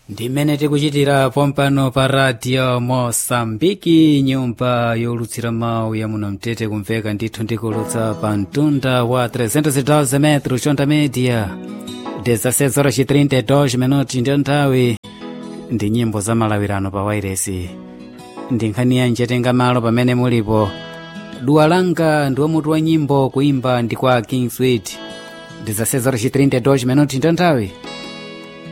ndimene tikuchitira pompano pa radio mosambiki nyumba yolutsira mawu ya muno mtete kumveka ndithu ndikulutsa pa mtunda wa 312 metro chonda media 16 horas 32 minuti ndiyo nthawi ndi nyimbo za malawirano pa wairesi ndi nkhani yanji yatenga malo pamene mulipo duwa langa ndiwo mutu wa nyimbo kuimba ndi kwa king sweet 16 horas 32 minuti ndiyo nthawi